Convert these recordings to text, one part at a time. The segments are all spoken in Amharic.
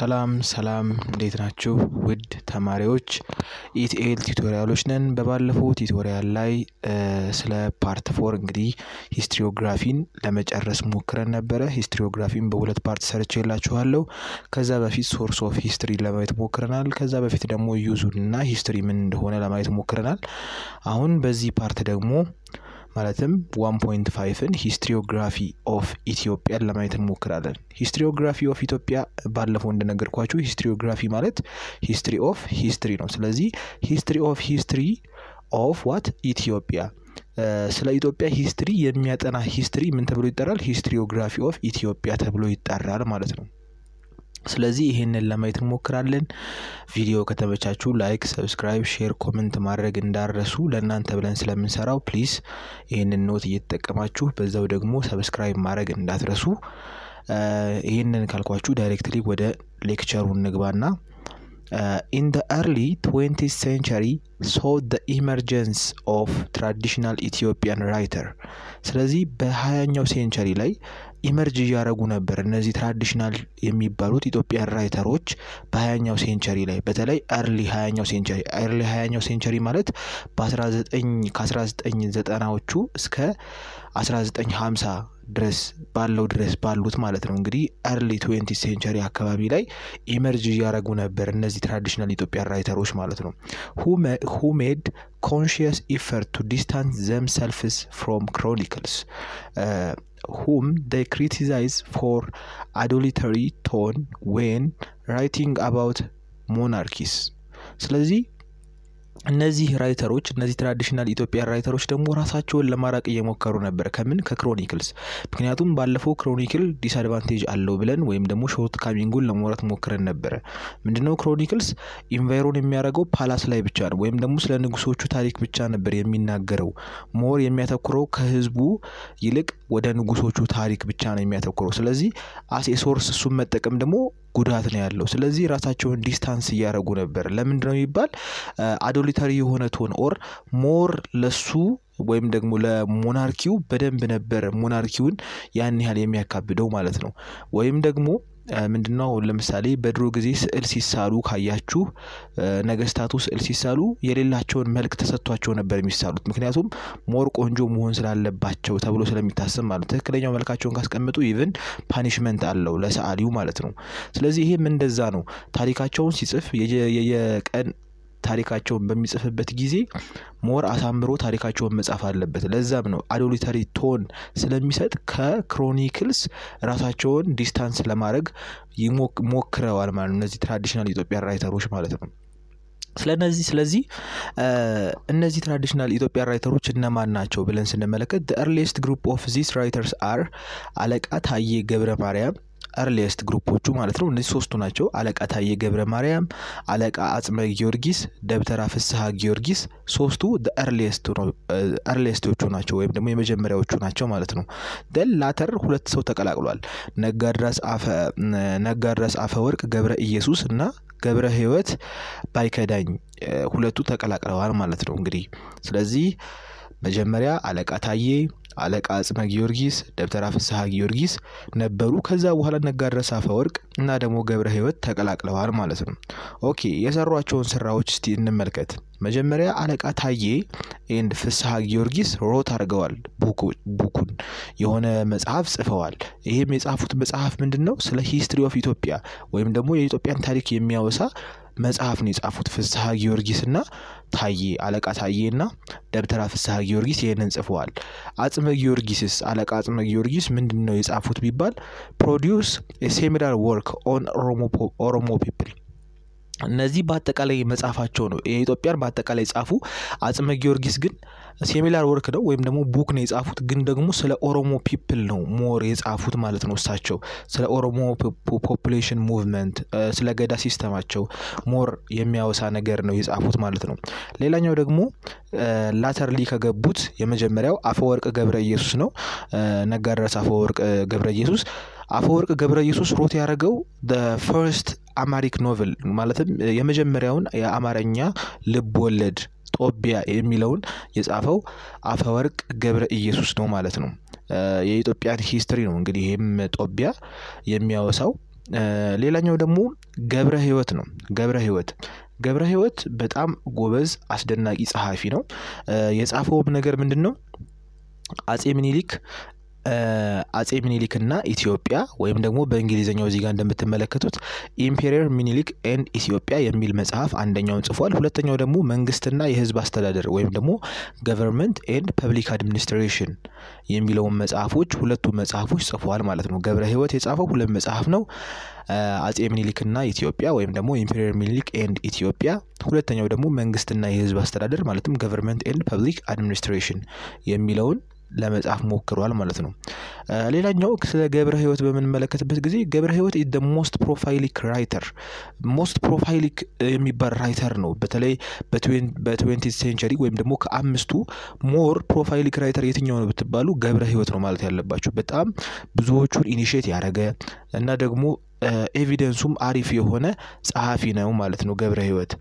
ሰላም ሰላም እንዴት ናችሁ ውድ ተማሪዎች ኢቲኤል ቲዩቶሪያሎች ነን። በባለፈው ቲዩቶሪያል ላይ ስለ ፓርት ፎር እንግዲህ ሂስትሪዮግራፊን ለመጨረስ ሞክረን ነበረ። ሂስትሪዮግራፊን በሁለት ፓርት ሰርች የላችኋለሁ። ከዛ በፊት ሶርስ ኦፍ ሂስትሪ ለማየት ሞክረናል። ከዛ በፊት ደግሞ ዩዙን እና ሂስትሪ ምን እንደሆነ ለማየት ሞክረናል። አሁን በዚህ ፓርት ደግሞ ማለትም ዋን ፖይንት ፋይቭን ሂስትሪዮግራፊ ኦፍ ኢትዮጵያን ለማየት እንሞክራለን። ሂስትሪዮግራፊ ኦፍ ኢትዮጵያ ባለፈው እንደነገርኳችሁ ሂስትሪዮግራፊ ማለት ሂስትሪ ኦፍ ሂስትሪ ነው። ስለዚህ ሂስትሪ ኦፍ ሂስትሪ ኦፍ ዋት ኢትዮጵያ ስለ ኢትዮጵያ ሂስትሪ የሚያጠና ሂስትሪ ምን ተብሎ ይጠራል? ሂስትሪዮግራፊ ኦፍ ኢትዮጵያ ተብሎ ይጠራል ማለት ነው። ስለዚህ ይሄንን ለማየት እንሞክራለን። ቪዲዮ ከተመቻችሁ ላይክ፣ ሰብስክራይብ፣ ሼር፣ ኮመንት ማድረግ እንዳረሱ ለእናንተ ብለን ስለምንሰራው ፕሊዝ ይህንን ኖት እየተጠቀማችሁ በዛው ደግሞ ሰብስክራይብ ማድረግ እንዳትረሱ። ይህንን ካልኳችሁ ዳይሬክትሊ ወደ ሌክቸሩ እንግባና ኢን ደ ኤርሊ ትዌንቲስ ሴንቸሪ ሶ ደ ኢመርጀንስ ኦፍ ትራዲሽናል ኢትዮጵያን ራይተር። ስለዚህ በሀያኛው ሴንቸሪ ላይ ኢመርጅ እያደረጉ ነበር እነዚህ ትራዲሽናል የሚባሉት ኢትዮጵያን ራይተሮች በሀያኛው ሴንቸሪ ላይ በተለይ ኤርሊ ሀያኛው ሴንቸሪ ኤርሊ ሀያኛው ሴንቸሪ ማለት በ19 ከ1990ዎቹ እስከ 1950 ድረስ ባለው ድረስ ባሉት ማለት ነው። እንግዲህ ኤርሊ ትዌንቲ ሴንቸሪ አካባቢ ላይ ኢመርጅ እያደረጉ ነበር እነዚህ ትራዲሽናል ኢትዮጵያን ራይተሮች ማለት ነው። ሁ ሜድ ኮንሽየስ ኢፈርት ቱ ዲስታንስ ዘም ሰልፍስ ፍሮም ክሮኒክልስ ሁም they criticize for adulatory tone when writing about monarchies ስለዚህ እነዚህ ራይተሮች እነዚህ ትራዲሽናል ኢትዮጵያን ራይተሮች ደግሞ ራሳቸውን ለማራቅ እየሞከሩ ነበር። ከምን ከክሮኒክልስ። ምክንያቱም ባለፈው ክሮኒክል ዲስአድቫንቴጅ አለው ብለን ወይም ደግሞ ሾርት ካሚንጉን ለመውራት ሞክረን ነበረ። ምንድነው ክሮኒክልስ ኢንቫይሮን የሚያደርገው ፓላስ ላይ ብቻ ነው፣ ወይም ደግሞ ስለ ንጉሶቹ ታሪክ ብቻ ነበር የሚናገረው። ሞር የሚያተኩረው ከህዝቡ ይልቅ ወደ ንጉሶቹ ታሪክ ብቻ ነው የሚያተኩረው። ስለዚህ አሴ ሶርስ እሱን መጠቀም ደግሞ ጉዳት ነው ያለው። ስለዚህ ራሳቸውን ዲስታንስ እያደረጉ ነበር። ለምንድን ነው የሚባል አዶሊተሪ የሆነ ቶን ኦር ሞር ለሱ ወይም ደግሞ ለሞናርኪው በደንብ ነበር ሞናርኪውን ያን ያህል የሚያካብደው ማለት ነው። ወይም ደግሞ ምንድነው ለምሳሌ በድሮ ጊዜ ስዕል ሲሳሉ ካያችሁ ነገስታቱ ስዕል ሲሳሉ የሌላቸውን መልክ ተሰጥቷቸው ነበር የሚሳሉት። ምክንያቱም ሞር ቆንጆ መሆን ስላለባቸው ተብሎ ስለሚታሰብ ማለት ትክክለኛው መልካቸውን ካስቀምጡ ኢቭን ፓኒሽመንት አለው ለሰዓሊው ማለት ነው። ስለዚህ ይሄም እንደዛ ነው። ታሪካቸውን ሲጽፍ የቀን ታሪካቸውን በሚጽፍበት ጊዜ ሞር አሳምሮ ታሪካቸውን መጻፍ አለበት። ለዛም ነው አዶሊተሪ ቶን ስለሚሰጥ ከክሮኒክልስ ራሳቸውን ዲስታንስ ለማድረግ ሞክረዋል ማለት ነው። እነዚህ ትራዲሽናል ኢትዮጵያን ራይተሮች ማለት ነው። ስለነዚህ ስለዚህ እነዚህ ትራዲሽናል ኢትዮጵያን ራይተሮች እነማን ናቸው ብለን ስንመለከት ኤርሊስት ግሩፕ ኦፍ ዚስ ራይተርስ አር አለቃ ታዬ ገብረ ማርያም ኤርሊየስት ግሩፖቹ ማለት ነው። እነዚህ ሶስቱ ናቸው። አለቃ ታዬ ገብረ ማርያም፣ አለቃ አጽመ ጊዮርጊስ፣ ደብተራ ፍስሐ ጊዮርጊስ ሶስቱ ኤርሊየስቶቹ ናቸው ወይም ደግሞ የመጀመሪያዎቹ ናቸው ማለት ነው። ደን ላተር ሁለት ሰው ተቀላቅሏል። ነጋድራስ አፈ ወርቅ ገብረ ኢየሱስ እና ገብረ ሕይወት ባይከዳኝ ሁለቱ ተቀላቅለዋል ማለት ነው። እንግዲህ ስለዚህ መጀመሪያ አለቃ ታዬ አለቃ አጽመ ጊዮርጊስ ደብተራ ፍስሐ ጊዮርጊስ ነበሩ። ከዛ በኋላ ነጋድራስ አፈወርቅ እና ደግሞ ገብረ ሕይወት ተቀላቅለዋል ማለት ነው። ኦኬ የሰሯቸውን ስራዎች እስቲ እንመልከት። መጀመሪያ አለቃ ታዬ ኤንድ ፍስሐ ጊዮርጊስ ሮት አድርገዋል። ቡኩን የሆነ መጽሐፍ ጽፈዋል። ይህም የጻፉት መጽሐፍ ምንድን ነው? ስለ ሂስትሪ ኦፍ ኢትዮጵያ ወይም ደግሞ የኢትዮጵያን ታሪክ የሚያወሳ መጽሐፍ ነው የጻፉት ፍስሐ ጊዮርጊስ እና ታዬ አለቃ ታዬ እና ደብተራ ፍስሐ ጊዮርጊስ ይህንን ጽፈዋል። አጽመ ጊዮርጊስስ አለቃ አጽመ ጊዮርጊስ ምንድን ነው የጻፉት ቢባል ፕሮዲውስ ሴሚናር ወርክ ኦን ኦሮሞ ፒፕል እነዚህ በአጠቃላይ መጽሐፋቸው ነው የኢትዮጵያን በአጠቃላይ ጻፉ። አጽመ ጊዮርጊስ ግን ሴሚላር ወርክ ነው ወይም ደግሞ ቡክ ነው የጻፉት፣ ግን ደግሞ ስለ ኦሮሞ ፒፕል ነው ሞር የጻፉት ማለት ነው። እሳቸው ስለ ኦሮሞ ፖፑሌሽን ሙቭመንት፣ ስለ ገዳ ሲስተማቸው ሞር የሚያወሳ ነገር ነው የጻፉት ማለት ነው። ሌላኛው ደግሞ ላተርሊ ከገቡት የመጀመሪያው አፈወርቅ ገብረ ኢየሱስ ነው። ነጋድራስ አፈወርቅ ገብረ ኢየሱስ አፈወርቅ ገብረ ኢየሱስ ሮት ያደረገው ፈርስት አማሪክ ኖቨል ማለትም የመጀመሪያውን የአማርኛ ልብ ወለድ ጦቢያ የሚለውን የጻፈው አፈወርቅ ገብረ ኢየሱስ ነው ማለት ነው። የኢትዮጵያን ሂስትሪ ነው እንግዲህ ይህም ጦቢያ የሚያወሳው ሌላኛው ደግሞ ገብረ ህይወት ነው። ገብረ ህይወት ገብረ ህይወት በጣም ጎበዝ አስደናቂ ጸሐፊ ነው። የጻፈውም ነገር ምንድን ነው? አጼ ምኒልክ አጼ ምኒልክ እና ኢትዮጵያ ወይም ደግሞ በእንግሊዝኛው እዚህ ጋር እንደምትመለከቱት ኢምፔሪየር ሚኒሊክ ኤንድ ኢትዮጵያ የሚል መጽሐፍ አንደኛውን ጽፏል። ሁለተኛው ደግሞ መንግስትና የህዝብ አስተዳደር ወይም ደግሞ ገቨርንመንት ኤንድ ፐብሊክ አድሚኒስትሬሽን የሚለውን መጽሐፎች ሁለቱ መጽሐፎች ጽፏል ማለት ነው። ገብረ ህይወት የጻፈው ሁለት መጽሐፍ ነው። አጼ ምኒልክና ኢትዮጵያ ወይም ደግሞ ኢምፔሪየር ሚኒሊክ ኤንድ ኢትዮጵያ፣ ሁለተኛው ደግሞ መንግስትና የህዝብ አስተዳደር ማለትም ገቨርንመንት ኤንድ ፐብሊክ አድሚኒስትሬሽን የሚለውን ለመጻፍ ሞክሯል ማለት ነው። ሌላኛው ስለ ገብረ ህይወት በምንመለከትበት ጊዜ ገብረ ህይወት ደ ሞስት ፕሮፋይሊክ ራይተር ሞስት ፕሮፋይሊክ የሚባል ራይተር ነው። በተለይ በትዌንቲ ሴንቸሪ ወይም ደግሞ ከአምስቱ ሞር ፕሮፋይሊክ ራይተር የትኛው ነው ብትባሉ ገብረ ህይወት ነው ማለት ያለባቸው። በጣም ብዙዎቹን ኢኒሼት ያደረገ እና ደግሞ ኤቪደንሱም አሪፍ የሆነ ጸሐፊ ነው ማለት ነው ገብረ ህይወት።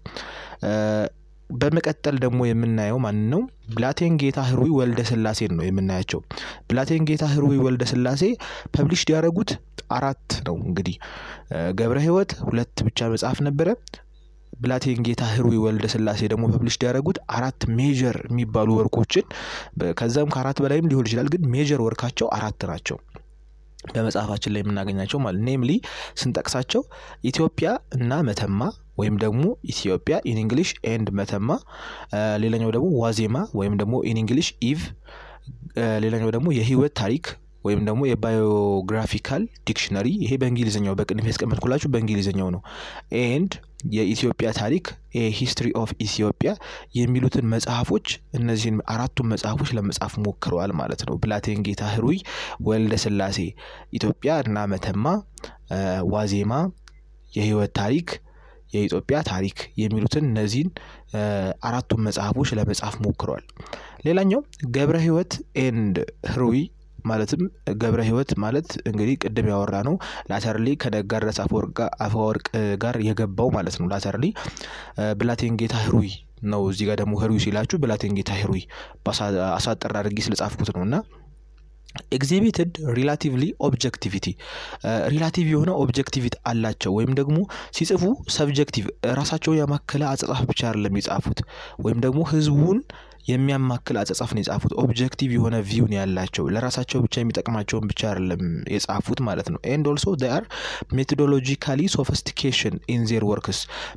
በመቀጠል ደግሞ የምናየው ማን ነው? ብላቴን ጌታ ህሩይ ወልደ ስላሴን ነው የምናያቸው። ብላቴን ጌታ ህሩይ ወልደ ስላሴ ፐብሊሽ ያደረጉት አራት ነው። እንግዲህ ገብረ ህይወት ሁለት ብቻ መጽሐፍ ነበረ። ብላቴን ጌታ ህሩይ ወልደ ስላሴ ደግሞ ፐብሊሽ ያደረጉት አራት ሜጀር የሚባሉ ወርኮችን ከዛም ከአራት በላይም ሊሆን ይችላል፣ ግን ሜጀር ወርካቸው አራት ናቸው በመጽሐፋችን ላይ የምናገኛቸው ማለት ኔምሊ ስንጠቅሳቸው ኢትዮጵያ እና መተማ ወይም ደግሞ ኢትዮጵያ ኢን እንግሊሽ ኤንድ መተማ፣ ሌላኛው ደግሞ ዋዜማ ወይም ደግሞ ኢን እንግሊሽ ኢቭ፣ ሌላኛው ደግሞ የህይወት ታሪክ ወይም ደግሞ የባዮግራፊካል ዲክሽነሪ ይሄ በእንግሊዝኛው በቅንፍ ያስቀመጥኩላችሁ በእንግሊዝኛው ነው። ኤንድ የኢትዮጵያ ታሪክ ሂስትሪ ኦፍ ኢትዮጵያ የሚሉትን መጽሐፎች እነዚህን አራቱን መጽሐፎች ለመጻፍ ሞክረዋል ማለት ነው። ብላቴን ጌታ ህሩይ ወልደ ስላሴ ኢትዮጵያ እና መተማ፣ ዋዜማ፣ የህይወት ታሪክ የኢትዮጵያ ታሪክ የሚሉትን እነዚህን አራቱን መጽሐፎች ለመጻፍ ሞክረዋል። ሌላኛው ገብረ ህይወት ኤንድ ህሩይ ማለትም ገብረ ህይወት ማለት እንግዲህ ቅድም ያወራ ነው ላተርሊ ከነጋድረስ አፈወርቅ ጋር የገባው ማለት ነው። ላተርሊ ብላቴን ጌታ ህሩይ ነው። እዚህ ጋር ደግሞ ህሩይ ሲላችሁ ብላቴን ጌታ ህሩይ አሳጠር አድርጌ ስለጻፍኩት ነው እና ኤግዚቢትድ ሪላቲቭሊ ኦብጀክቲቪቲ ሪላቲቭ የሆነ ኦብጀክቲቪቲ አላቸው። ወይም ደግሞ ሲጽፉ ሰብጀክቲቭ ራሳቸውን ያማከለ አጻጻፍ ብቻ አይደለም የጻፉት ወይም ደግሞ ህዝቡን የሚያማክል አጻጻፍ ነው የጻፉት። ኦብጀክቲቭ የሆነ ቪውን ያላቸው ለራሳቸው ብቻ የሚጠቅማቸውን ብቻ አይደለም የጻፉት ማለት ነው። ኤንድ ኦልሶ ዴይ አር ሜቶዶሎጂካሊ ሶፊስቲኬሽን ኢን ዜር ወርክስ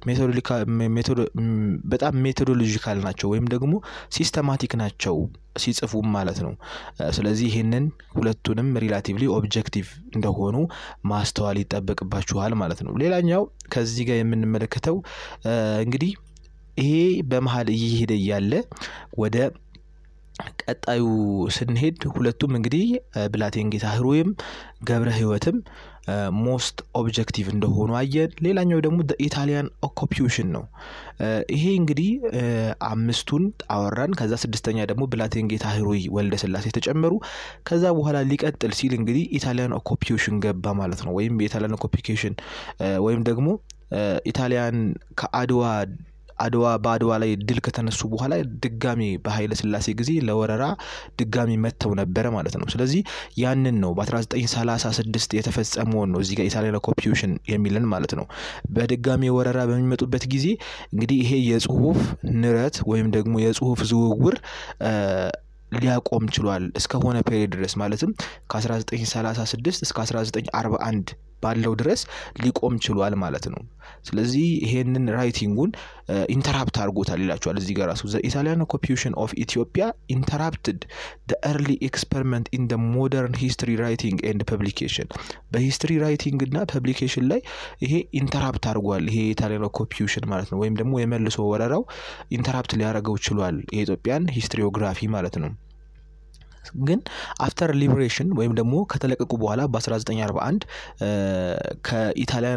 በጣም ሜቶዶሎጂካል ናቸው ወይም ደግሞ ሲስተማቲክ ናቸው ሲጽፉም ማለት ነው። ስለዚህ ይህንን ሁለቱንም ሪላቲቭሊ ኦብጀክቲቭ እንደሆኑ ማስተዋል ይጠበቅባችኋል ማለት ነው። ሌላኛው ከዚህ ጋር የምንመለከተው እንግዲህ ይሄ በመሀል እየሄደ እያለ ወደ ቀጣዩ ስንሄድ ሁለቱም እንግዲህ ብላቴን ጌታ ህሩይም ገብረ ህይወትም ሞስት ኦብጀክቲቭ እንደሆኑ አየን። ሌላኛው ደግሞ ኢታሊያን ኦኮፒዩሽን ነው። ይሄ እንግዲህ አምስቱን አወራን። ከዛ ስድስተኛ ደግሞ ብላቴን ጌታ ህሩይ ወልደ ስላሴ ተጨመሩ። ከዛ በኋላ ሊቀጥል ሲል እንግዲህ ኢታሊያን ኦኮፒዩሽን ገባ ማለት ነው። ወይም የኢታሊያን ኦኮፒኬሽን ወይም ደግሞ ኢታሊያን ከአድዋ አድዋ በአድዋ ላይ ድል ከተነሱ በኋላ ድጋሚ በኃይለ ስላሴ ጊዜ ለወረራ ድጋሚ መጥተው ነበረ ማለት ነው። ስለዚህ ያንን ነው በ1936 የተፈጸመውን ነው እዚህ ጋር ኢታሊያን ኦኩፔሽን የሚልን ማለት ነው። በድጋሚ ወረራ በሚመጡበት ጊዜ እንግዲህ ይሄ የጽሁፍ ንረት ወይም ደግሞ የጽሁፍ ዝውውር ሊያቆም ችሏል እስከሆነ ፔሪድ ድረስ ማለትም ከ1936 እስከ 1941 ባለው ድረስ ሊቆም ችሏል ማለት ነው። ስለዚህ ይሄንን ራይቲንጉን ኢንተራፕት አድርጎታል ይላቸዋል እዚህ ጋር ራሱ ኢታሊያን ኦኩፔሽን ኦፍ ኢትዮጵያ ኢንተራፕትድ ኤርሊ ኤክስፐሪመንት ኢን ሞደርን ሂስትሪ ራይቲንግ ኤንድ ፐብሊኬሽን በሂስትሪ ራይቲንግ እና ፐብሊኬሽን ላይ ይሄ ኢንተራፕት አድርጓል። ይሄ የኢታሊያን ኦኩፔሽን ማለት ነው። ወይም ደግሞ የመልሶ ወረራው ኢንተራፕት ሊያደርገው ችሏል የኢትዮጵያን ሂስትሪዮግራፊ ማለት ነው። ግን አፍተር ሊበሬሽን ወይም ደግሞ ከተለቀቁ በኋላ በ1941 ከኢታሊያን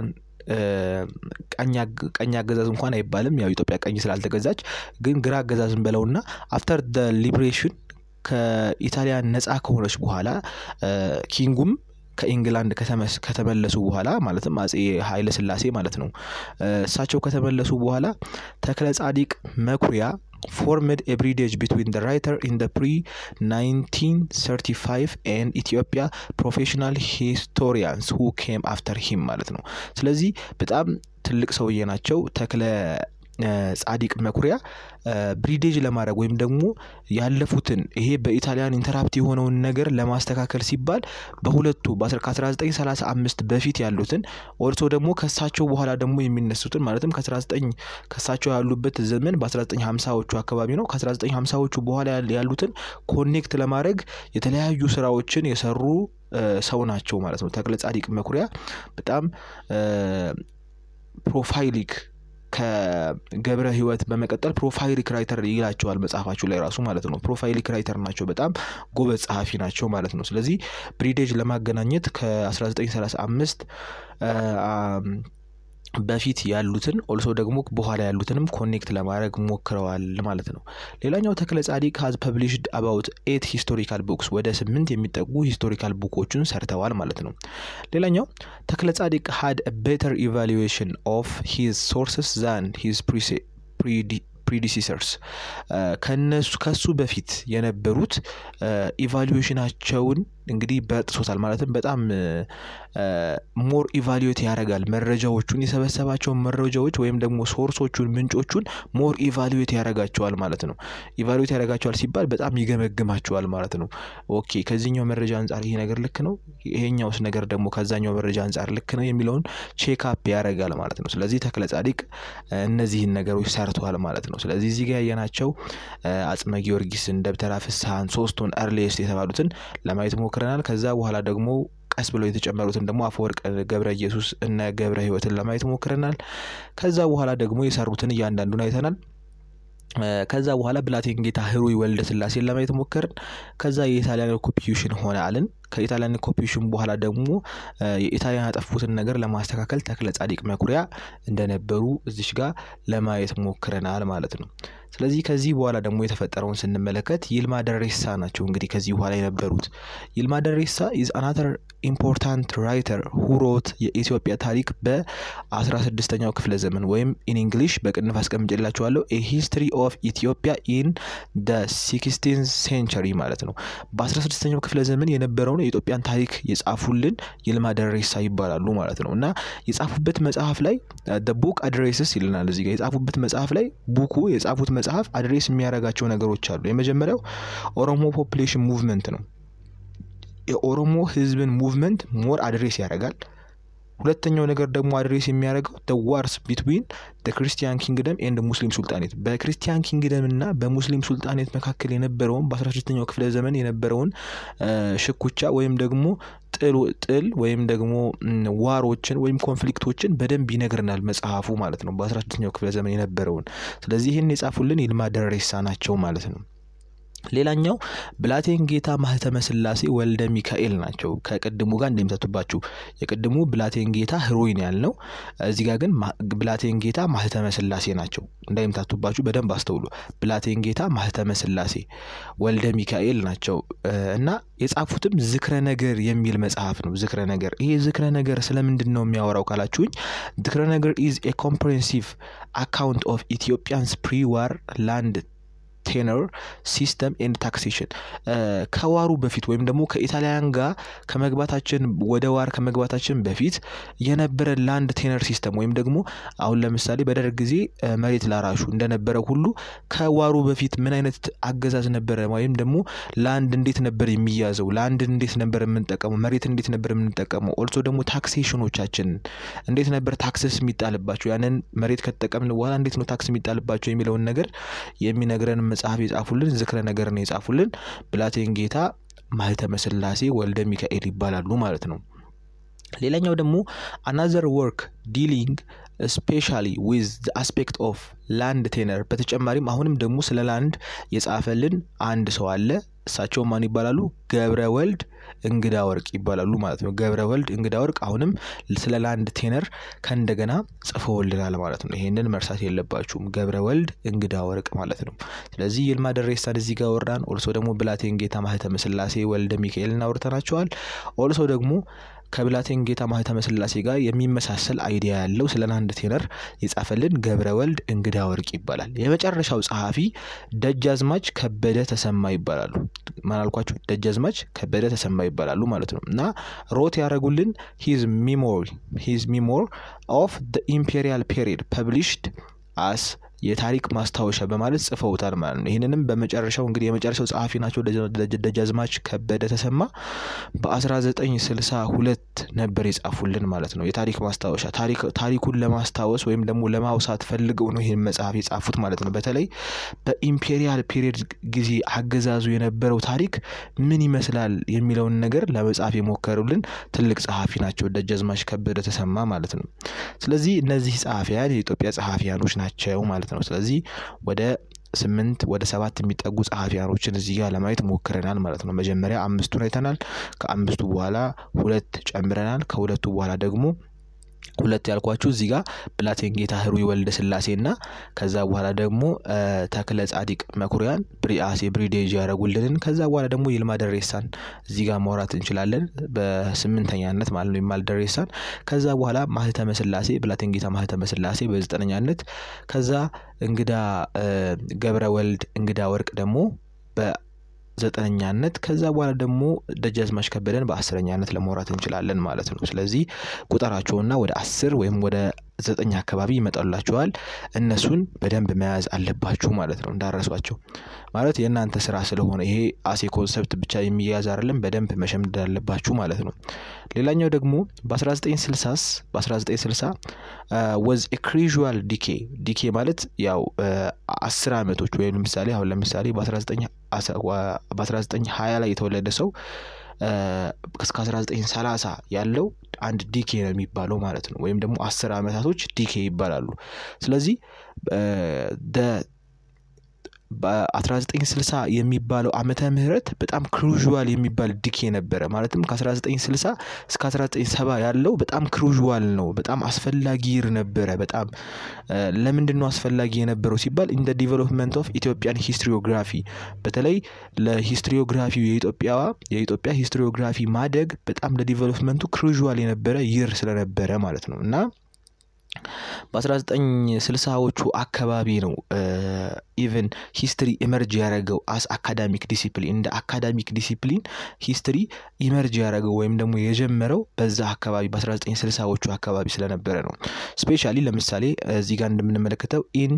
ቀኝ አገዛዝ እንኳን አይባልም ያው ኢትዮጵያ ቀኝ ስላልተገዛች ግን ግራ አገዛዝን በለውና አፍተር ደ ሊበሬሽን ከኢታሊያን ነፃ ከሆነች በኋላ ኪንጉም ከኢንግላንድ ከተመለሱ በኋላ ማለትም አጼ ኃይለ ስላሴ ማለት ነው። እሳቸው ከተመለሱ በኋላ ተክለ ጻዲቅ መኩሪያ formed a bridge between the writer in the pre-1935 and Ethiopia professional historians who came after him ማለት ነው። ስለዚህ በጣም ትልቅ ሰውዬ ናቸው ተክለ ጻዲቅ መኩሪያ ብሪዴጅ ለማድረግ ወይም ደግሞ ያለፉትን ይሄ በኢታሊያን ኢንተራፕት የሆነውን ነገር ለማስተካከል ሲባል በሁለቱ ከ1935 በፊት ያሉትን ኦልሶ ደግሞ ከሳቸው በኋላ ደግሞ የሚነሱትን ማለትም ከ19 ከሳቸው ያሉበት ዘመን በ1950ዎቹ አካባቢ ነው። ከ1950ዎቹ በኋላ ያሉትን ኮኔክት ለማድረግ የተለያዩ ስራዎችን የሰሩ ሰው ናቸው ማለት ነው። ተክለ ጻዲቅ መኩሪያ በጣም ፕሮፋይሊክ ከገብረ ሕይወት በመቀጠል ፕሮፋይሊክ ራይተር ይላቸዋል መጽሐፋችሁ ላይ ራሱ ማለት ነው። ፕሮፋይሊክ ራይተር ናቸው፣ በጣም ጎበዝ ጸሐፊ ናቸው ማለት ነው። ስለዚህ ብሪዴጅ ለማገናኘት ከ1935 በፊት ያሉትን ኦልሶ ደግሞ በኋላ ያሉትንም ኮኔክት ለማድረግ ሞክረዋል ማለት ነው። ሌላኛው ተክለ ጻዲቅ ሀዝ ፐብሊሽድ አባውት ኤት ሂስቶሪካል ቡክስ ወደ ስምንት የሚጠጉ ሂስቶሪካል ቡኮችን ሰርተዋል ማለት ነው። ሌላኛው ተክለ ጻዲቅ ሀድ ቤተር ኢቫሉዌሽን ኦፍ ሂዝ ሶርስስ ዛን ሂዝ ፕሪዲሲሰርስ ከነሱ ከሱ በፊት የነበሩት ኢቫሉዌሽናቸውን እንግዲህ በጥሶታል ማለትም በጣም ሞር ኢቫሉዌት ያደርጋል መረጃዎቹን የሰበሰባቸውን መረጃዎች ወይም ደግሞ ሶርሶቹን ምንጮቹን ሞር ኢቫሉዌት ያደርጋቸዋል ማለት ነው። ኢቫሉዌት ያደርጋቸዋል ሲባል በጣም ይገመግማቸዋል ማለት ነው። ኦኬ ከዚህኛው መረጃ አንጻር ይሄ ነገር ልክ ነው፣ ይሄኛውስ ነገር ደግሞ ከዛኛው መረጃ አንጻር ልክ ነው የሚለውን ቼክአፕ ያደርጋል ማለት ነው። ስለዚህ ተክለ ጻዲቅ እነዚህን ነገሮች ሰርተዋል ማለት ነው። ስለዚህ እዚህ ጋር ያየናቸው አጽመ ጊዮርጊስን፣ ደብተራ ፍስሐን ሶስቱን እርሌስት የተባሉትን ለማየት ሞክረናል። ከዛ በኋላ ደግሞ ቀስ ብለው የተጨመሩትን ደግሞ አፈወርቅ ገብረ ኢየሱስ እነ ገብረ ሕይወትን ለማየት ሞክረናል። ከዛ በኋላ ደግሞ የሰሩትን እያንዳንዱን አይተናል። ከዛ በኋላ ብላቴን ጌታ ህሩይ ወልደ ስላሴን ለማየት ሞከርን። ከዛ የኢታሊያን ኮፒዩሽን ሆነ አልን። ከኢታሊያን ኮፒዩሽን በኋላ ደግሞ የኢታሊያን ያጠፉትን ነገር ለማስተካከል ተክለ ጻዲቅ መኩሪያ እንደነበሩ እዚሽ ጋር ለማየት ሞክረናል ማለት ነው። ስለዚህ ከዚህ በኋላ ደግሞ የተፈጠረውን ስንመለከት ይልማ ደሬሳ ናቸው እንግዲህ ከዚህ በኋላ የነበሩት። ይልማ ደሬሳ ኢዝ አናተር ኢምፖርታንት ራይተር ሁሮት የኢትዮጵያ ታሪክ በ16ኛው ክፍለ ዘመን ወይም ኢን እንግሊሽ በቅንፍ አስቀምጬላችኋለሁ ኤ ሂስትሪ ኦፍ ኢትዮጵያ ኢን ደ ሲክስቲን ሴንቸሪ ማለት ነው። በ16ኛው ክፍለ ዘመን የነበረውን የኢትዮጵያን ታሪክ የጻፉልን ይልማ ደሬሳ ይባላሉ ማለት ነው እና የጻፉበት መጽሐፍ ላይ ቡክ አድሬስስ ይልናል እዚህ ጋር የጻፉበት መጽሐፍ ላይ ቡኩ የጻፉት መጽሐፍ አድሬስ የሚያደርጋቸው ነገሮች አሉ። የመጀመሪያው ኦሮሞ ፖፕሌሽን ሙቭመንት ነው። የኦሮሞ ህዝብን ሙቭመንት ሞር አድሬስ ያደርጋል። ሁለተኛው ነገር ደግሞ አድሬስ የሚያደርገው ደ ዋርስ ቢትዊን ደ ክርስቲያን ኪንግደም ኤንድ ሙስሊም ሱልጣኔት በክርስቲያን ኪንግደም እና በሙስሊም ሱልጣኔት መካከል የነበረውን በ16ኛው ክፍለ ዘመን የነበረውን ሽኩቻ ወይም ደግሞ ጥል ወይም ደግሞ ዋሮችን ወይም ኮንፍሊክቶችን በደንብ ይነግረናል መጽሐፉ ማለት ነው በ16ኛው ክፍለ ዘመን የነበረውን። ስለዚህ ይህን የጻፉልን ይልማ ደሬሳ ናቸው ማለት ነው። ሌላኛው ብላቴን ጌታ ማህተመ ስላሴ ወልደ ሚካኤል ናቸው። ከቅድሙ ጋር እንደሚሰቱባችሁ የቅድሙ ብላቴን ጌታ ህሮይን ያልነው እዚህ ጋር ግን ብላቴን ጌታ ማህተመ ስላሴ ናቸው። እንዳይምታቱባችሁ በደንብ አስተውሉ። ብላቴን ጌታ ማህተመ ስላሴ ወልደ ሚካኤል ናቸው እና የጻፉትም ዝክረ ነገር የሚል መጽሐፍ ነው። ዝክረ ነገር ይሄ ዝክረ ነገር ስለምንድን ነው የሚያወራው ካላችሁኝ፣ ዝክረ ነገር ኢዝ ኤ ኮምፕሬሄንሲቭ አካውንት ኦፍ ኢትዮጵያንስ ፕሪ ዋር ላንድ ቴነር ሲስተም ኤንድ ታክሴሽን ከዋሩ በፊት ወይም ደግሞ ከኢጣሊያን ጋር ከመግባታችን ወደ ዋር ከመግባታችን በፊት የነበረ ላንድ ቴነር ሲስተም ወይም ደግሞ አሁን ለምሳሌ በደርግ ጊዜ መሬት ላራሹ እንደነበረ ሁሉ ከዋሩ በፊት ምን አይነት አገዛዝ ነበረ? ወይም ደግሞ ላንድ እንዴት ነበር የሚያዘው? ላንድ እንዴት ነበር የምንጠቀመው? መሬት እንዴት ነበር የምንጠቀመው? ኦልሶ ደግሞ ታክሴሽኖቻችን እንዴት ነበር ታክስስ የሚጣልባቸው? ያንን መሬት ከተጠቀምን በኋላ እንዴት ነው ታክስ የሚጣልባቸው የሚለውን ነገር የሚነግረን መጽሐፍ የጻፉልን ዝክረ ነገር ነው የጻፉልን ብላቴን ጌታ ማህተመ ስላሴ ወልደ ሚካኤል ይባላሉ ማለት ነው። ሌላኛው ደግሞ አናዘር ወርክ ዲሊንግ ስፔሻሊ ዊዝ አስፔክት ኦፍ ላንድ ቴነር በተጨማሪም አሁንም ደግሞ ስለ ላንድ የጻፈልን አንድ ሰው አለ። እሳቸው ማን ይባላሉ? ገብረ ወልድ እንግዳ ወርቅ ይባላሉ ማለት ነው። ገብረ ወልድ እንግዳ ወርቅ አሁንም ስለ ላንድ ቴነር ከእንደገና ጽፈውልናል ማለት ነው። ይሄንን መርሳት የለባችሁም። ገብረ ወልድ እንግዳ ወርቅ ማለት ነው። ስለዚህ ይልማ ደሬሳን እዚህ ጋር ወራን። ኦልሶ ደግሞ ብላቴን ጌታ ማህተመ ስላሴ ወልደ ሚካኤልን አውርተናቸዋል። ኦልሶ ደግሞ ከብላቴን ጌታ ማህተመ ስላሴ ጋር የሚመሳሰል አይዲያ ያለው ስለ አንድ ቴነር የጻፈልን ገብረ ወልድ እንግዳ ወርቅ ይባላል። የመጨረሻው ጸሐፊ ደጃዝማች ከበደ ተሰማ ይባላሉ። ማላልኳችሁ ደጃዝማች ከበደ ተሰማ ይባላሉ ማለት ነው እና ሮት ያደረጉልን ሂዝ ሚሞሪ ሂዝ ሚሞር ኦፍ ኢምፔሪያል ፔሪድ ፐብሊሽድ አስ የታሪክ ማስታወሻ በማለት ጽፈውታል ማለት ነው። ይህንንም በመጨረሻው እንግዲህ የመጨረሻው ጸሐፊ ናቸው ደጃዝማች ከበደ ተሰማ በ1962 ነበር የጻፉልን ማለት ነው። የታሪክ ማስታወሻ ታሪኩን ለማስታወስ ወይም ደግሞ ለማውሳት ፈልገው ነው ይህን መጽሐፍ የጻፉት ማለት ነው። በተለይ በኢምፔሪያል ፔሪየድ ጊዜ አገዛዙ የነበረው ታሪክ ምን ይመስላል የሚለውን ነገር ለመጻፍ የሞከሩልን ትልቅ ጸሐፊ ናቸው ደጃዝማች ከበደ ተሰማ ማለት ነው። ስለዚህ እነዚህ ጸሐፊያን የኢትዮጵያ ጸሐፊያኖች ናቸው ማለት ነው። ስለዚህ ወደ ስምንት ወደ ሰባት የሚጠጉ ጸሐፊያኖችን እዚህ ጋር ለማየት ሞክረናል ማለት ነው። መጀመሪያ አምስቱን አይተናል። ከአምስቱ በኋላ ሁለት ጨምረናል። ከሁለቱ በኋላ ደግሞ ሁለት ያልኳችሁ እዚህ ጋር ብላቴን ጌታ ህሩይ ወልደ ስላሴ እና ከዛ በኋላ ደግሞ ተክለ ጻዲቅ መኩሪያን ብሪአሴ ብሪዴጅ ያደረጉልንን ከዛ በኋላ ደግሞ ይልማ ደሬሳን እዚህ ጋር ማውራት እንችላለን በስምንተኛነት ማለት ነው። ይልማ ደሬሳን ከዛ በኋላ ማህተመ ስላሴ ብላቴን ጌታ ማህተመ ስላሴ በዘጠነኛነት ከዛ እንግዳ ገብረ ወልድ እንግዳ ወርቅ ደግሞ በ ዘጠነኛነት ከዛ በኋላ ደግሞ ደጃዝማች ከበደን በአስረኛነት ለማውራት እንችላለን ማለት ነው። ስለዚህ ቁጠራቸውና ወደ አስር ወይም ወደ ዘጠኝ አካባቢ ይመጣላችኋል። እነሱን በደንብ መያዝ አለባችሁ ማለት ነው። እንዳረሷቸው ማለት የእናንተ ስራ ስለሆነ ይሄ አሴ ኮንሰፕት ብቻ የሚያዝ አይደለም፣ በደንብ መሸምደድ አለባችሁ ማለት ነው። ሌላኛው ደግሞ በ1960 በ1960 ወዝ ክሪዥዋል ዲኬ ዲኬ ማለት ያው አስር ዓመቶች ወይም ለምሳሌ አሁን ለምሳሌ በ1920 ላይ የተወለደ ሰው እስከ 1930 ያለው አንድ ዲኬ ነው የሚባለው ማለት ነው። ወይም ደግሞ አስር ዓመታቶች ዲኬ ይባላሉ። ስለዚህ በ1960 የሚባለው ዓመተ ምህረት በጣም ክሩዥዋል የሚባል ዲኬ ነበረ። ማለትም ከ1960 እስከ 1970 ያለው በጣም ክሩዥዋል ነው። በጣም አስፈላጊ ይር ነበረ። በጣም ለምንድን ነው አስፈላጊ የነበረው ሲባል ኢን ዲቨሎፕመንት ኦፍ ኢትዮጵያን ሂስትሪዮግራፊ በተለይ ለሂስትሪዮግራፊ የኢትዮጵያ የኢትዮጵያ ሂስትሪዮግራፊ ማደግ በጣም ለዲቨሎፕመንቱ ክሩዥዋል የነበረ ይር ስለነበረ ማለት ነው እና በ1960ዎቹ አካባቢ ነው ኢቨን ሂስትሪ ኢመርጅ ያደረገው አስ አካዳሚክ ዲሲፕሊን እንደ አካዳሚክ ዲሲፕሊን ሂስትሪ ኢመርጅ ያደረገው ወይም ደግሞ የጀመረው በዛ አካባቢ በ1960ዎቹ አካባቢ ስለነበረ ነው። ስፔሻሊ ለምሳሌ እዚህ ጋር እንደምንመለከተው ኢን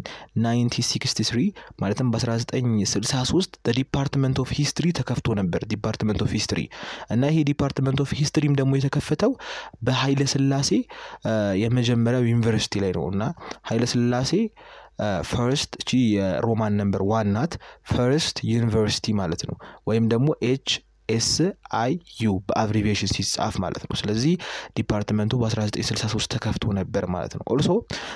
1963 ማለትም በ1963 ዲፓርትመንት ኦፍ ሂስትሪ ተከፍቶ ነበር። ዲፓርትመንት ኦፍ ሂስትሪ እና ይሄ ዲፓርትመንት ኦፍ ሂስትሪም ደግሞ የተከፈተው በኃይለ ስላሴ የመጀመሪያው ዩኒቨርሲቲ ላይ ነው እና ኃይለ ስላሴ ፈርስት እቺ የሮማን ነምበር ዋን ናት። ፈርስት ዩኒቨርሲቲ ማለት ነው ወይም ደግሞ ኤች ኤስ አይ ዩ በአብሪቬሽን ሲጻፍ ማለት ነው። ስለዚህ ዲፓርትመንቱ በ1963 ተከፍቶ ነበር ማለት ነው። ኦልሶ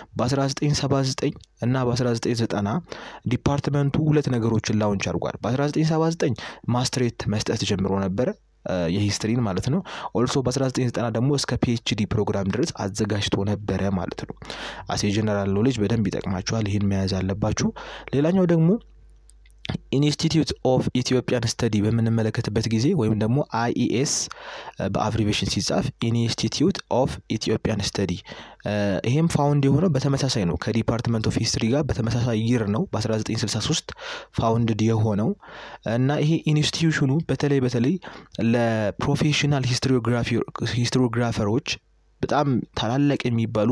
በ1979 እና በ1990 ዲፓርትመንቱ ሁለት ነገሮችን ላውንች አድርጓል። በ1979 ማስትሬት መስጠት ጀምሮ ነበረ የሂስትሪን ማለት ነው። ኦልሶ በ1990 ደግሞ እስከ ፒኤችዲ ፕሮግራም ድረስ አዘጋጅቶ ነበረ ማለት ነው። አሴ ጀነራል ኖሌጅ በደንብ ይጠቅማችኋል። ይህን መያዝ አለባችሁ። ሌላኛው ደግሞ ኢንስቲትዩት ኦፍ ኢትዮጵያን ስተዲ በምንመለከትበት ጊዜ ወይም ደግሞ አይኢኤስ በአብሪቬሽን ሲጻፍ ኢንስቲትዩት ኦፍ ኢትዮጵያን ስተዲ ይሄም ፋውንድ የሆነው በተመሳሳይ ነው ከዲፓርትመንት ኦፍ ሂስትሪ ጋር በተመሳሳይ ይር ነው በ1963 ፋውንድድ የሆነው እና ይሄ ኢንስቲትዩሽኑ በተለይ በተለይ ለፕሮፌሽናል ሂስትሪዮግራፈሮች በጣም ታላላቅ የሚባሉ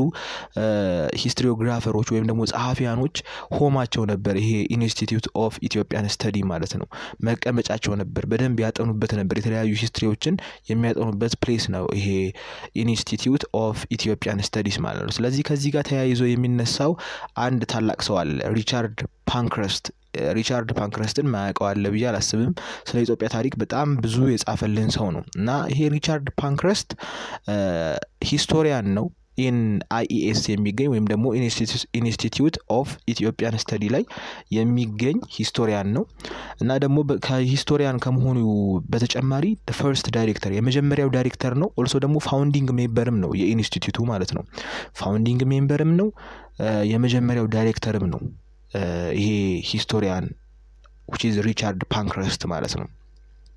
ሂስትሪዮግራፈሮች ወይም ደግሞ ጸሐፊያኖች ሆማቸው ነበር። ይሄ ኢንስቲትዩት ኦፍ ኢትዮጵያን ስተዲ ማለት ነው። መቀመጫቸው ነበር። በደንብ ያጠኑበት ነበር። የተለያዩ ሂስትሪዎችን የሚያጠኑበት ፕሌስ ነው ይሄ ኢንስቲትዩት ኦፍ ኢትዮጵያን ስተዲስ ማለት ነው። ስለዚህ ከዚህ ጋር ተያይዞ የሚነሳው አንድ ታላቅ ሰው አለ ሪቻርድ ፓንክረስት ሪቻርድ ፓንክረስትን ማያውቀው አለ ብዬ አላስብም። ስለ ኢትዮጵያ ታሪክ በጣም ብዙ የጻፈልን ሰው ነው እና ይሄ ሪቻርድ ፓንክረስት ሂስቶሪያን ነው ኢን አይኢኤስ የሚገኝ ወይም ደግሞ ኢንስቲትዩት ኦፍ ኢትዮጵያን ስተዲ ላይ የሚገኝ ሂስቶሪያን ነው እና ደግሞ ከሂስቶሪያን ከመሆኑ በተጨማሪ ፈርስት ዳይሬክተር የመጀመሪያው ዳይሬክተር ነው። ኦልሶ ደግሞ ፋውንዲንግ ሜምበርም ነው የኢንስቲትዩቱ ማለት ነው። ፋውንዲንግ ሜምበርም ነው፣ የመጀመሪያው ዳይሬክተርም ነው። ይሄ ሂስቶሪያን ዊች ኢዝ ሪቻርድ ፓንክረስት ማለት ነው።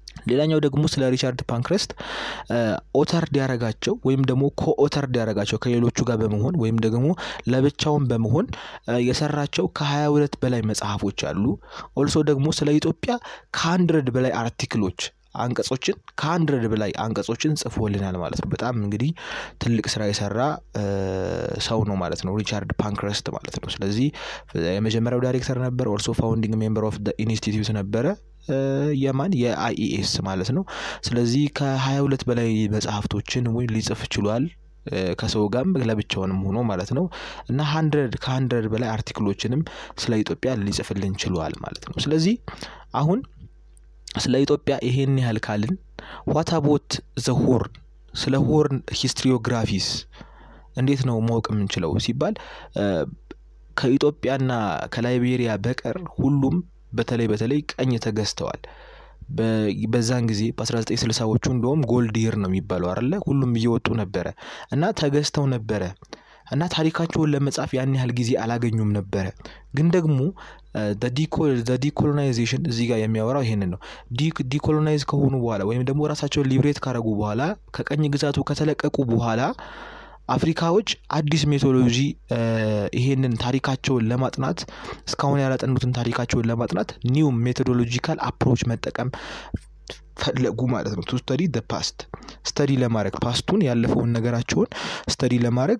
ሌላኛው ደግሞ ስለ ሪቻርድ ፓንክረስት ኦተር ዲያረጋቸው ወይም ደግሞ ኮኦተር ዲያረጋቸው ከሌሎቹ ጋር በመሆን ወይም ደግሞ ለብቻውን በመሆን የሰራቸው ከሀያ ሁለት በላይ መጽሐፎች አሉ። ኦልሶ ደግሞ ስለ ኢትዮጵያ ከሀንድረድ በላይ አርቲክሎች አንቀጾችን ከሀንድረድ በላይ አንቀጾችን ጽፎልናል ማለት ነው። በጣም እንግዲህ ትልቅ ስራ የሰራ ሰው ነው ማለት ነው ሪቻርድ ፓንክረስት ማለት ነው። ስለዚህ የመጀመሪያው ዳይሬክተር ነበር። ኦልሶ ፋውንዲንግ ሜምበር ኦፍ ኢንስቲትዩት ነበረ የማን የአይኢኤስ ማለት ነው። ስለዚህ ከሀያ ሁለት በላይ መጽሐፍቶችን ወይ ሊጽፍ ችሏል ከሰው ጋርም ለብቻውንም ሆኖ ማለት ነው እና ሀንድረድ ከሀንድረድ በላይ አርቲክሎችንም ስለ ኢትዮጵያ ሊጽፍልን ችሏል ማለት ነው። ስለዚህ አሁን ስለ ኢትዮጵያ ይሄን ያህል ካልን ዋት አቦት ዘ ሆርን ስለ ሆርን ሂስትሪዮግራፊስ እንዴት ነው ማወቅ የምንችለው ሲባል ከኢትዮጵያና ከላይቤሪያ በቀር ሁሉም በተለይ በተለይ ቀኝ ተገዝተዋል። በዛን ጊዜ በ1960ዎቹ እንደውም ጎልድ ይር ነው የሚባለው አለ ሁሉም እየወጡ ነበረ እና ተገዝተው ነበረ እና ታሪካቸውን ለመጻፍ ያን ያህል ጊዜ አላገኙም ነበረ። ግን ደግሞ ዲኮሎናይዜሽን እዚህ ጋር የሚያወራው ይሄንን ነው። ዲኮሎናይዝ ከሆኑ በኋላ ወይም ደግሞ ራሳቸውን ሊብሬት ካረጉ በኋላ ከቀኝ ግዛቱ ከተለቀቁ በኋላ አፍሪካዎች አዲስ ሜቶሎጂ ይሄንን ታሪካቸውን ለማጥናት እስካሁን ያላጠኑትን ታሪካቸውን ለማጥናት ኒው ሜቶዶሎጂካል አፕሮች መጠቀም ፈለጉ ማለት ነው። ቱ ስተዲ ደ ፓስት ስተዲ ለማድረግ ፓስቱን ያለፈውን ነገራቸውን ስተዲ ለማድረግ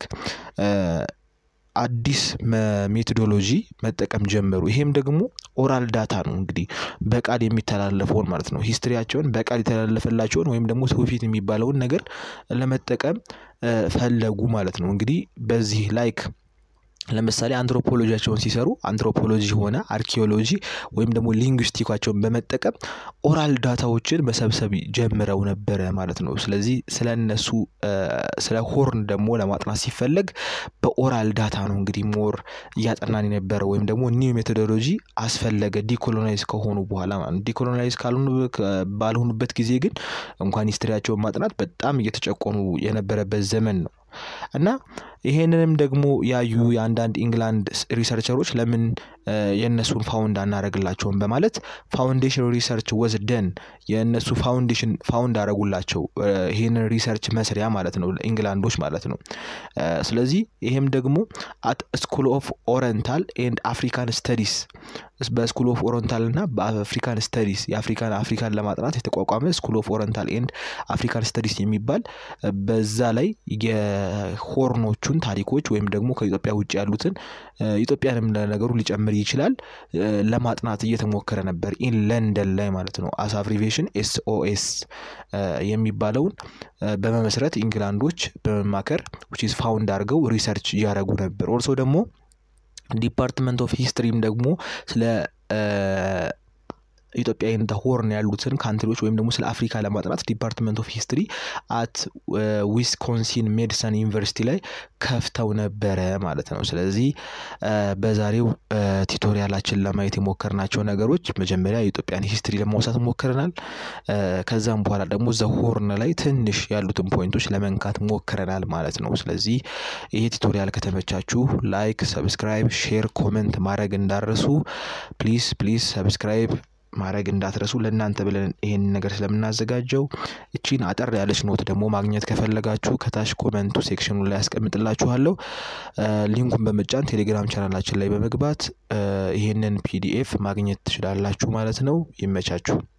አዲስ ሜቶዶሎጂ መጠቀም ጀመሩ። ይሄም ደግሞ ኦራል ዳታ ነው እንግዲህ በቃል የሚተላለፈውን ማለት ነው። ሂስትሪያቸውን በቃል የተላለፈላቸውን ወይም ደግሞ ትውፊት የሚባለውን ነገር ለመጠቀም ፈለጉ ማለት ነው። እንግዲህ በዚህ ላይክ ለምሳሌ አንትሮፖሎጂያቸውን ሲሰሩ አንትሮፖሎጂ ሆነ አርኪኦሎጂ ወይም ደግሞ ሊንግዊስቲካቸውን በመጠቀም ኦራል ዳታዎችን መሰብሰብ ጀምረው ነበረ ማለት ነው። ስለዚህ ስለ እነሱ ስለ ሆርን ደግሞ ለማጥናት ሲፈለግ በኦራል ዳታ ነው እንግዲህ ሞር እያጠናን የነበረው ወይም ደግሞ ኒው ሜቶዶሎጂ አስፈለገ ዲኮሎናይዝ ከሆኑ በኋላ ማለት ነው። ዲኮሎናይዝ ካልሆኑ ባልሆኑበት ጊዜ ግን እንኳን ሂስትሪያቸውን ማጥናት በጣም እየተጨቆኑ የነበረበት ዘመን ነው። እና ይሄንንም ደግሞ ያዩ የአንዳንድ ኢንግላንድ ሪሰርቸሮች ለምን የእነሱን ፋውንድ አናደርግላቸውም በማለት ፋውንዴሽን ሪሰርች ወዝ ደን የእነሱ ፋውንዴሽን ፋውንድ አደረጉላቸው ይሄንን ሪሰርች መስሪያ ማለት ነው ኢንግላንዶች ማለት ነው። ስለዚህ ይሄም ደግሞ አት ስኩል ኦፍ ኦረንታል ኤንድ አፍሪካን ስተዲስ በስኩል ኦፍ ኦረንታል እና በአፍሪካን ስተዲስ የአፍሪካን አፍሪካን ለማጥናት የተቋቋመ ስኩል ኦፍ ኦረንታል ኤንድ አፍሪካን ስተዲስ የሚባል በዛ ላይ የሆርኖቹን ታሪኮች ወይም ደግሞ ከኢትዮጵያ ውጭ ያሉትን ኢትዮጵያንም ለነገሩ ሊጨምር ይችላል ለማጥናት እየተሞከረ ነበር ኢን ለንደን ላይ ማለት ነው። አስ አብሪቬሽን ኤስኦኤስ የሚባለውን በመመስረት ኢንግላንዶች በመማከር ዊች ኢዝ ፋውንድ አድርገው ሪሰርች እያደረጉ ነበር። ኦልሶ ደግሞ ዲፓርትመንት ኦፍ ሂስትሪም ደግሞ ስለ ኢትዮጵያ ኢን ሆርን ያሉትን ካንትሪዎች ወይም ደግሞ ስለ አፍሪካ ለማጥናት ዲፓርትመንት ኦፍ ሂስትሪ አት ዊስኮንሲን ሜዲሰን ዩኒቨርሲቲ ላይ ከፍተው ነበረ ማለት ነው። ስለዚህ በዛሬው ቲቶሪያላችን ለማየት የሞከርናቸው ነገሮች መጀመሪያ የኢትዮጵያን ሂስትሪ ለማውሳት ሞክረናል። ከዛም በኋላ ደግሞ ዘሆርን ላይ ትንሽ ያሉትን ፖይንቶች ለመንካት ሞክረናል ማለት ነው። ስለዚህ ይሄ ቲቶሪያል ከተመቻችሁ ላይክ፣ ሰብስክራይብ፣ ሼር፣ ኮመንት ማድረግ እንዳረሱ ፕሊዝ ፕሊዝ ሰብስክራይብ ማድረግ እንዳትረሱ ለእናንተ ብለን ይሄንን ነገር ስለምናዘጋጀው እቺን አጠር ያለች ኖት ደግሞ ማግኘት ከፈለጋችሁ ከታች ኮመንቱ ሴክሽኑ ላይ ያስቀምጥላችኋለሁ። ሊንኩን በመጫን ቴሌግራም ቻናላችን ላይ በመግባት ይሄንን ፒዲኤፍ ማግኘት ትችላላችሁ ማለት ነው። ይመቻችሁ።